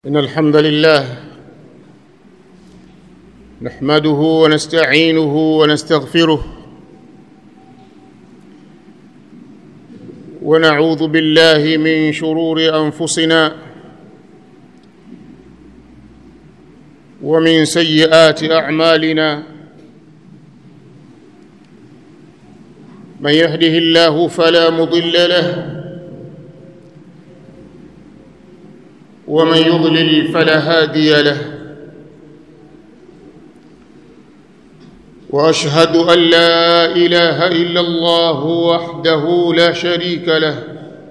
إن الحمد لله نحمده ونستعينه ونستغفره ونعوذ بالله من شرور أنفسنا ومن سيئات أعمالنا من يهده الله فلا مضل له ومن يضلل فلا هادي له واشهد ان لا اله الا الله وحده لا شريك له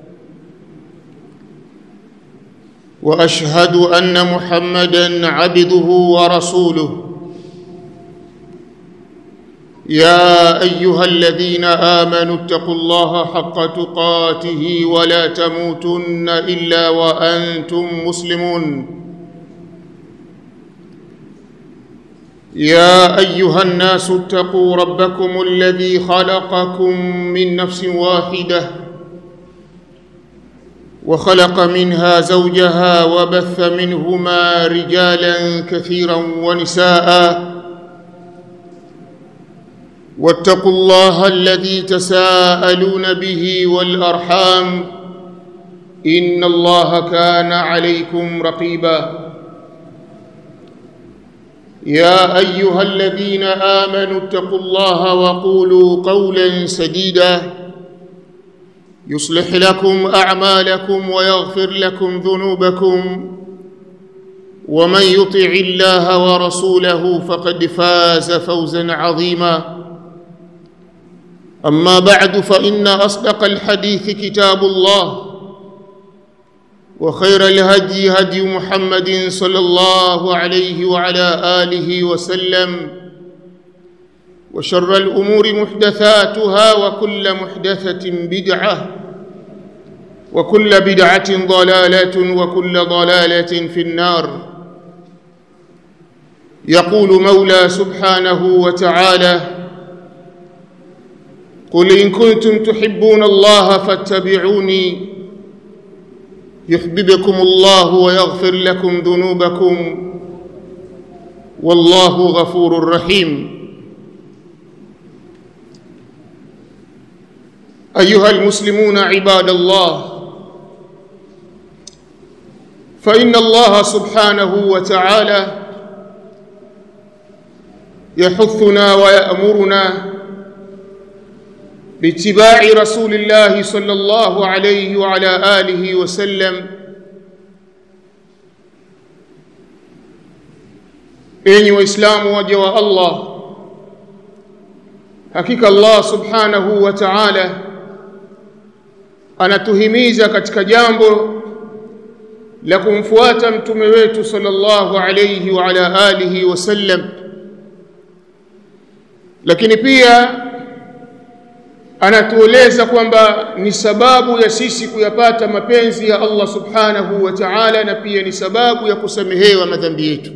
واشهد ان محمدا عبده ورسوله يا ايها الذين امنوا اتقوا الله حق تقاته ولا تموتن الا وانتم مسلمون يا ايها الناس اتقوا ربكم الذي خلقكم من نفس واحده وخلق منها زوجها وبث منهما رجالا كثيرا ونساء واتقوا الله الذي تساءلون به والارحام ان الله كان عليكم رقيبا يا ايها الذين امنوا اتقوا الله وقولوا قولا سديدا يصلح لكم اعمالكم ويغفر لكم ذنوبكم ومن يطع الله ورسوله فقد فاز فوزا عظيما اما بعد فان اصدق الحديث كتاب الله وخير الهدي هدي محمد صلى الله عليه وعلى اله وسلم وشر الامور محدثاتها وكل محدثه بدعه وكل بدعه ضلاله وكل ضلاله في النار يقول مولى سبحانه وتعالى قل ان كنتم تحبون الله فاتبعوني يحببكم الله ويغفر لكم ذنوبكم والله غفور رحيم ايها المسلمون عباد الله فان الله سبحانه وتعالى يحثنا ويامرنا باتباع رسول الله صلى الله عليه وعلى اله وسلم enyi waislamu waja wa allah hakika allah subhanahu wa taala anatuhimiza katika jambo la kumfuata mtume wetu sallallahu alayhi wa ala alihi wasallam lakini pia anatueleza kwamba ni sababu ya sisi kuyapata mapenzi ya Allah subhanahu wa ta'ala na pia ni sababu ya kusamehewa madhambi yetu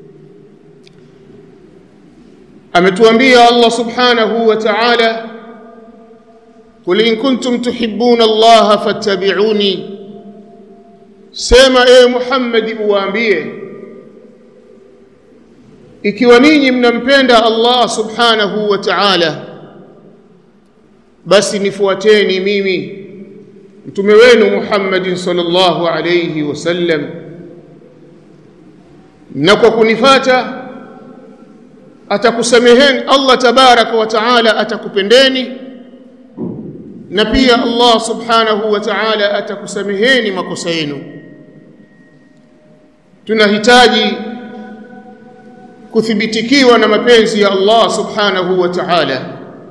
ametuambia Allah subhanahu wa ta'ala qul in kuntum tuhibbuna Allah fattabi'uni sema e Muhammad uwaambie ikiwa ninyi mnampenda Allah subhanahu wa ta'ala basi nifuateni mimi mtume wenu Muhammadin sallallahu alayhi wasallam na kwa kunifata atakusameheni Allah tabaraka wa taala atakupendeni na pia Allah subhanahu wa ta'ala atakusameheni makosa yenu tunahitaji kuthibitikiwa na mapenzi ya Allah subhanahu wa ta'ala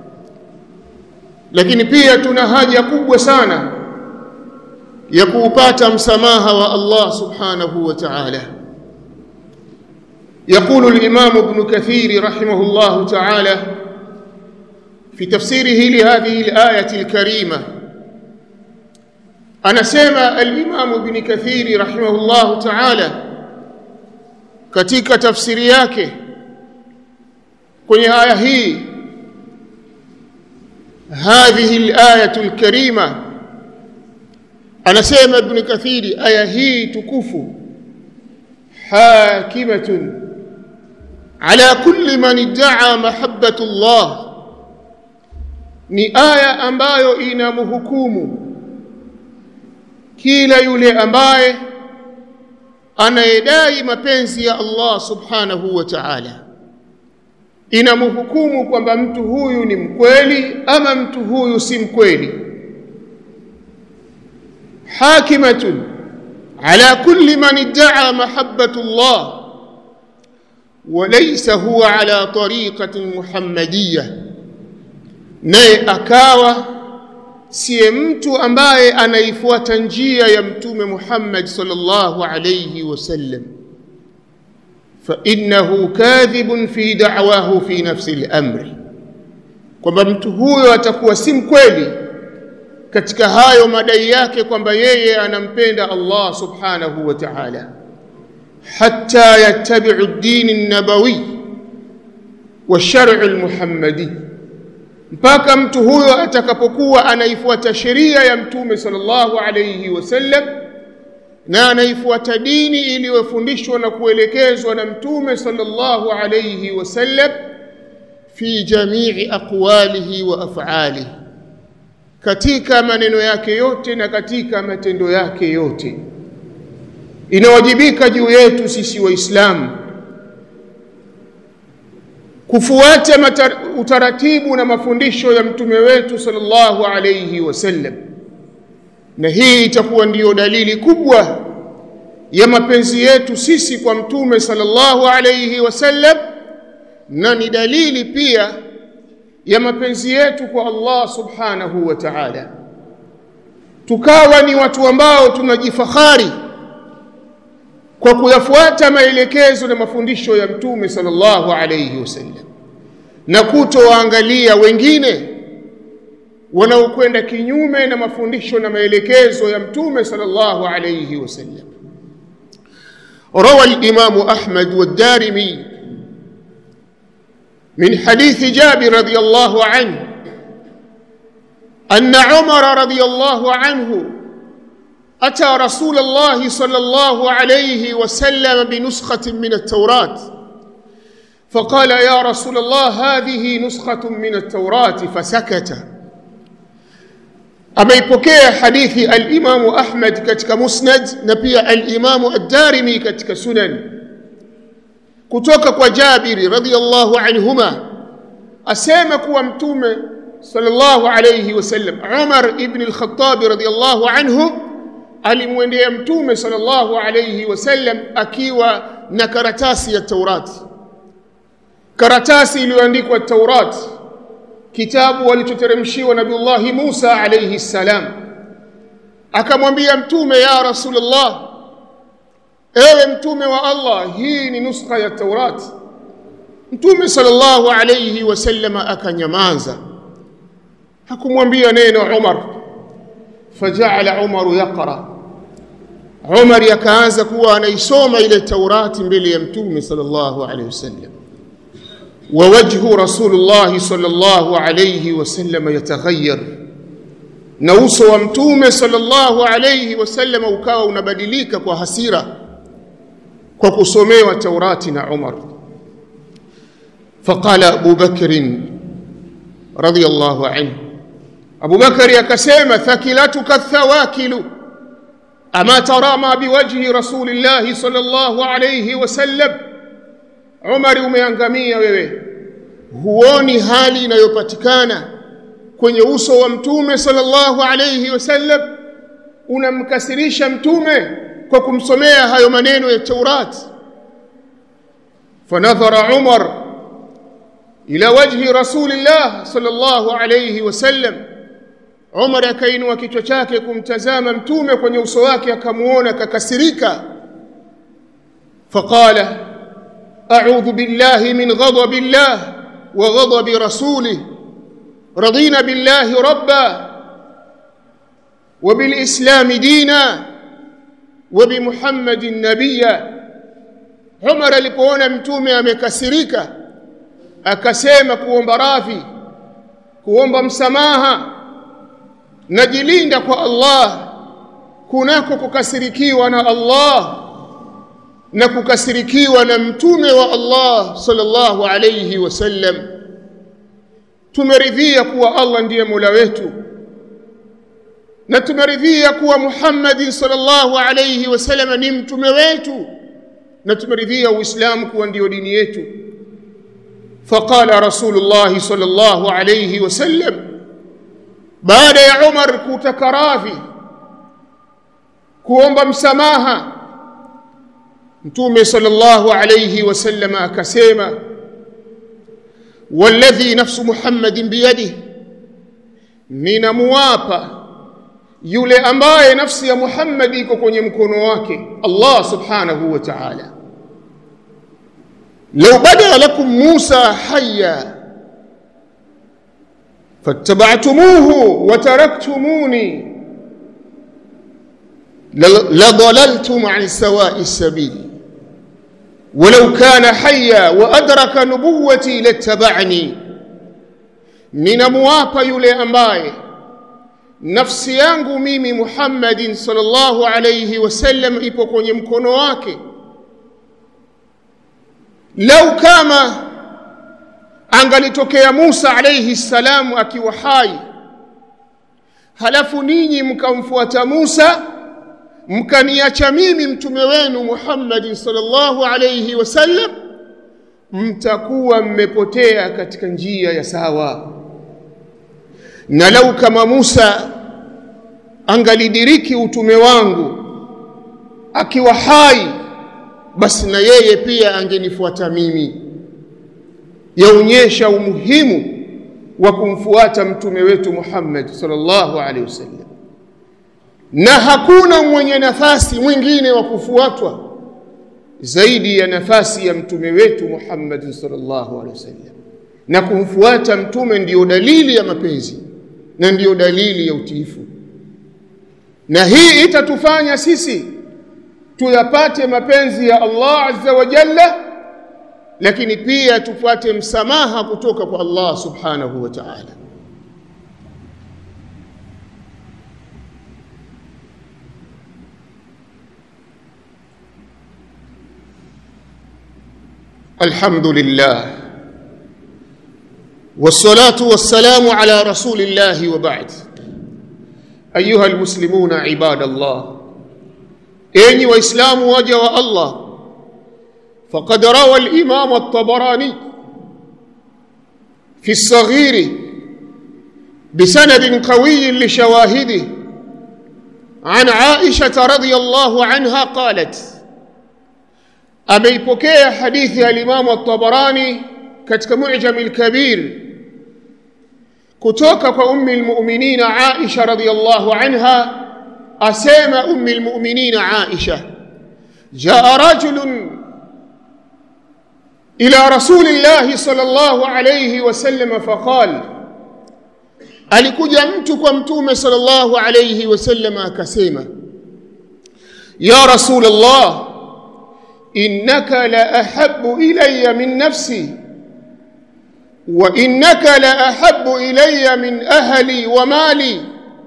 lakini pia tuna haja kubwa sana ya kuupata msamaha wa Allah subhanahu wa ta'ala يقول الإمام ابن كثير رحمه الله تعالى في تفسيره لهذه الآية الكريمة أنا سيما الإمام ابن كثير رحمه الله تعالى katika tafsiri yake kwenye aya hii هذه الآية الكريمة anasema ibn kathiri aya hii tukufu حاكمة على كل من ادعى محبة الله ni aya ambayo inamhukumu kila yule ambaye anayedai mapenzi ya Allah subhanahu wa ta'ala inamhukumu kwamba mtu huyu ni mkweli ama mtu huyu si mkweli hakimatun ala kulli man idda'a mahabbatu Allah وليس هو على طريقة محمدية naye akawa siye mtu ambaye anaifuata njia ya mtume Muhammad sallallahu alayhi wasallam fa innahu kadhibun fi da'wahu fi nafsi al-amri kwamba mtu huyo atakuwa si mkweli katika hayo madai yake kwamba yeye anampenda Allah subhanahu wa ta'ala hatta yattabi'u ad-din an-nabawi wa shar'u al-muhammadi mpaka mtu huyo atakapokuwa anaifuata sheria ya mtume sallallahu alayhi wasallam na anaifuata dini iliyofundishwa na kuelekezwa na mtume sallallahu alayhi wasallam fi jamii aqwalihi wa af'alihi katika maneno yake yote na katika matendo yake yote inawajibika juu yetu sisi waislamu kufuata utaratibu na mafundisho ya mtume wetu sallallahu alayhi wasallam na hii itakuwa ndiyo dalili kubwa ya mapenzi yetu sisi kwa mtume sallallahu alayhi wasallam na ni dalili pia ya mapenzi yetu kwa Allah subhanahu wa ta'ala tukawa ni watu ambao tunajifahari kwa kuyafuata maelekezo na mafundisho ya mtume sallallahu alayhi wasallam na kutowaangalia wengine wanaokwenda kinyume na mafundisho na maelekezo ya mtume sallallahu alayhi wasallam روى الإمام أحمد والدارمي من حديث جابر رضي الله عنه أن عمر رضي الله عنه أتى رسول الله صلى الله عليه وسلم بنسخة من التوراة فقال يا رسول الله هذه نسخة من التوراة فسكت ameipokea hadithi al-Imam Ahmad katika Musnad na pia al-Imam ad-Darimi katika Sunan kutoka kwa Jabiri radhiyallahu anhuma asema kuwa mtume sallallahu alayhi wasallam Umar ibn al-Khattab radhiyallahu anhu alimwendea mtume sallallahu alayhi wasallam akiwa na karatasi ya Taurati karatasi iliyoandikwa Taurati kitabu walichoteremshiwa Nabiullahi Musa alayhi salam akamwambia mtume ya Rasulullah ewe mtume wa Allah hii ni nuskha ya Taurat mtume sallallahu alayhi wasallam akanyamaza hakumwambia neno Umar faja'ala Umar yaqra Umar yakaanza kuwa anaisoma ile Taurati mbele ya mtume sallallahu alayhi wasallam ووجه رسول الله صلى الله عليه وسلم يتغير na uso wa mtume sallallahu alayhi wasallam ukawa unabadilika kwa hasira kwa kusomewa Taurati na Umar faqala Abu Bakr radiyallahu anhu Abu Bakr akasema thakilatuka thawakilu ama tara ma biwajhi rasulillah sallallahu alayhi wasallam Umar umeangamia wewe huoni hali inayopatikana kwenye uso wa mtume sallallahu alayhi wasallam unamkasirisha mtume kwa kumsomea hayo maneno ya Taurat fanadhara Umar ila wajhi rasulillah sallallahu alayhi wasallam Umar akainua kichwa chake kumtazama mtume kwenye uso wake akamuona kakasirika faqala a'udhu billahi min ghadabi Allah wa ghadabi rasulih رضينا بالله ربا وبالإسلام دينا وبمحمد نبيا عمر alipoona mtume amekasirika akasema kuomba radhi kuomba msamaha najilinda kwa Allah kunako kukasirikiwa na Allah na kukasirikiwa na mtume wa Allah sallallahu alayhi wasallam tumeridhia kuwa Allah ndiye Mola wetu na tumeridhia kuwa Muhammad sallallahu alayhi wasallam ni mtume wetu na tumeridhia Uislamu kuwa ndio dini yetu faqala Rasulullah sallallahu alayhi wasallam baada ya Umar kutaka radhi kuomba msamaha mtume sallallahu alayhi wasallam akasema walladhi nafsu muhammadin biyadihi ninamuapa yule ambaye nafsi ya Muhammad iko kwenye mkono wake Allah subhanahu wa ta'ala law bada lakum Musa hayya fattaba'tumuhu wa taraktumuni لضللتم عن سواء السبيل ولو كان حيا وأدرك نبوتي لاتبعني ninamwapa yule ambaye nafsi yangu mimi Muhammadin sallallahu alayhi wasallam ipo kwenye mkono wake lau kama angalitokea Musa alayhi salam akiwa hai halafu ninyi mkamfuata Musa mkaniacha mimi mtume wenu Muhammadin sallallahu alayhi wasallam mtakuwa mmepotea katika njia ya sawa na lau kama Musa angalidiriki utume wangu akiwa hai basi na yeye pia angenifuata mimi yaonyesha umuhimu wa kumfuata mtume wetu Muhammad sallallahu alaihi wasallam na hakuna mwenye nafasi mwingine wa kufuatwa zaidi ya nafasi ya mtume wetu Muhammad sallallahu alaihi wasallam na kumfuata mtume ndiyo dalili ya mapenzi na ndiyo dalili ya utiifu na hii itatufanya sisi tuyapate mapenzi ya Allah azza wa jalla lakini pia tupate msamaha kutoka kwa Allah subhanahu wa ta'ala الحمد لله والصلاة والسلام على رسول الله وبعد أيها المسلمون عباد الله أيني وإسلام وجه الله فقد روى الإمام الطبراني في الصغير بسند قوي لشواهده عن عائشة رضي الله عنها قالت ameipokea hadithi ya Imam at-Tabarani katika Mu'jam al-Kabir kutoka kwa ummi al-mu'minin Aisha radhiyallahu anha asema ummi al-mu'minin Aisha jaa rajulun ila rasulillah sallallahu alayhi wasallam faqal alikuja mtu kwa mtume sallallahu alayhi wasallam akasema ya rasulullah إنك لأحب إلي من نفسي وإنك لأحب إلي من أهلي ومالي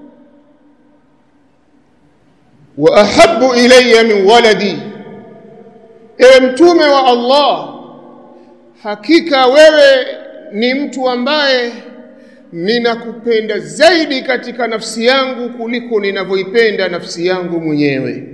وأحب إلي من ولدي mtume wa Allah hakika wewe ni mtu ambaye ninakupenda zaidi katika nafsi yangu kuliko ninavyoipenda nafsi yangu mwenyewe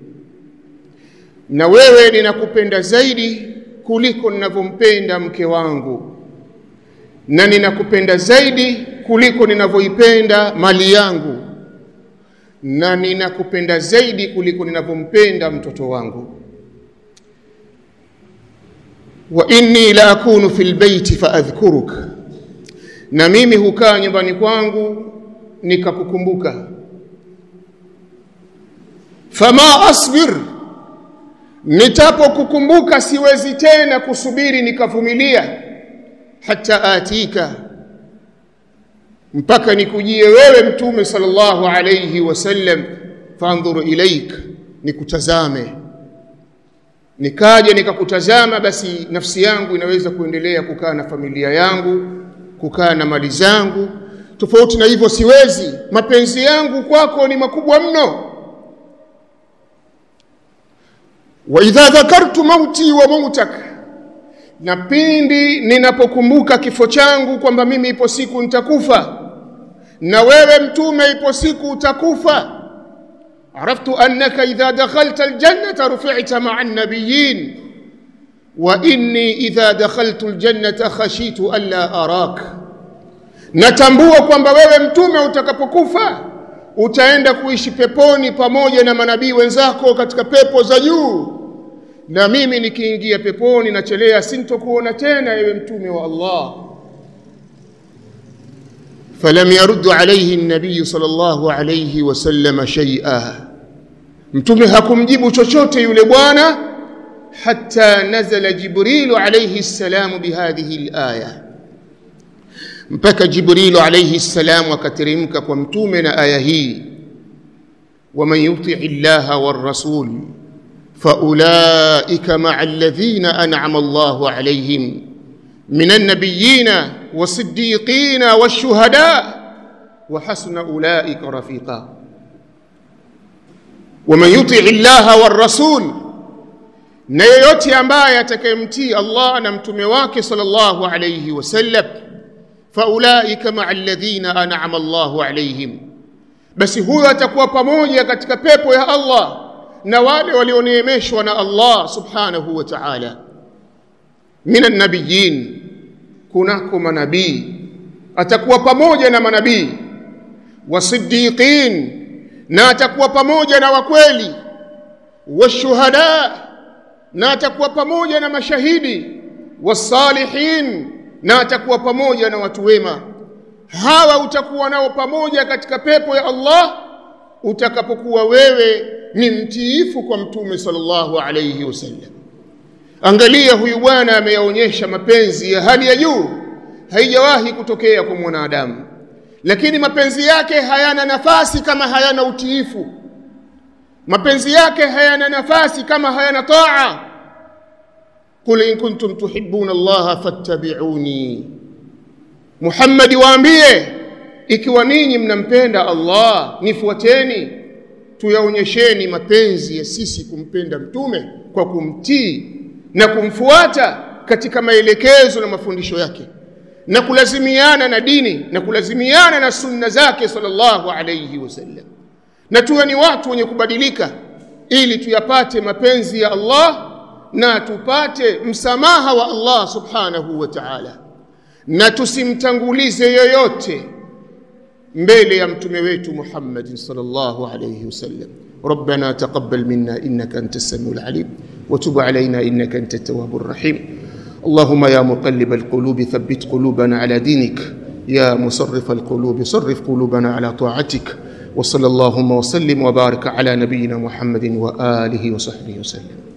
na wewe ninakupenda zaidi kuliko ninavyompenda mke wangu na ninakupenda zaidi kuliko ninavyoipenda mali yangu na ninakupenda zaidi kuliko ninavyompenda mtoto wangu wa inni la akunu fil baiti faadhkuruk na mimi hukaa nyumbani kwangu nikakukumbuka fama asbir nitapokukumbuka siwezi tena kusubiri nikavumilia hata atika mpaka nikujie wewe mtume sallallahu alayhi wasallam fandhuru ilaik nikutazame nikaje nikakutazama basi nafsi yangu inaweza kuendelea kukaa na familia yangu kukaa na mali zangu tofauti na hivyo siwezi mapenzi yangu kwako ni makubwa mno wa idha dhakartu mauti wa mautak na pindi ninapokumbuka kifo changu kwamba mimi ipo siku nitakufa na wewe mtume ipo siku utakufa araftu annaka idha dakhalta aljannata rufi'ta ma'a an-nabiyyin wa inni idha dakhaltu aljannata khashitu alla arak natambua kwamba wewe mtume utakapokufa utaenda kuishi peponi pamoja na manabii wenzako katika pepo za juu na mimi nikiingia peponi nachelea sintokuona tena ewe mtume wa Allah فلم يرد عليه النبي صلى الله عليه وسلم شيئا mtume hakumjibu chochote yule bwana hatta nazala jibrilu alayhi salam bihadhihi alaya mpaka jibrilu alayhi salam akateremka kwa mtume na aya hii waman yutii llaha warrasul faulaika maa alladhina an'ama Allahu alayhim من النبيين والصديقين والشهداء وحسن أولئك رفيقا ومن يطع الله والرسول na yeyote ambaye atakayemtii Allah na mtume wake sallallahu alayhi wasallam faulaika maa alladhina an'ama Allahu alayhim basi huyo atakuwa pamoja katika pepo ya Allah na wale walioneemeshwa na Allah subhanahu wa ta'ala min annabiyin kunako manabii atakuwa pamoja na manabii wasiddiqin na atakuwa pamoja na wakweli washuhada na atakuwa pamoja na mashahidi wasalihin na atakuwa pamoja na watu wema hawa utakuwa nao pamoja katika pepo ya Allah utakapokuwa wewe ni mtiifu kwa mtume sallallahu alayhi wasallam angalia huyu bwana ameyaonyesha mapenzi ya hali ya juu haijawahi kutokea kwa mwanadamu lakini mapenzi yake hayana nafasi kama hayana utiifu mapenzi yake hayana nafasi kama hayana taa qul in kuntum tuhibbuna allaha fattabi'uni Muhammad waambie ikiwa ninyi mnampenda Allah nifuateni tuyaonyesheni mapenzi ya sisi kumpenda mtume kwa kumtii na kumfuata katika maelekezo na mafundisho yake na kulazimiana na dini na kulazimiana na sunna zake sallallahu alayhi wasallam na tuwe ni watu wenye kubadilika ili tuyapate mapenzi ya Allah na tupate msamaha wa Allah subhanahu wa ta'ala na tusimtangulize yoyote mbele ya mtume wetu Muhammad sallallahu alayhi wasallam ربنا تقبل منا انك انت السميع العليم وتب علينا انك انت التواب الرحيم اللهم يا مقلب القلوب ثبت قلوبنا على دينك يا مصرف القلوب صرف قلوبنا على طاعتك وصلى اللهم وسلم وبارك على نبينا محمد واله وصحبه وسلم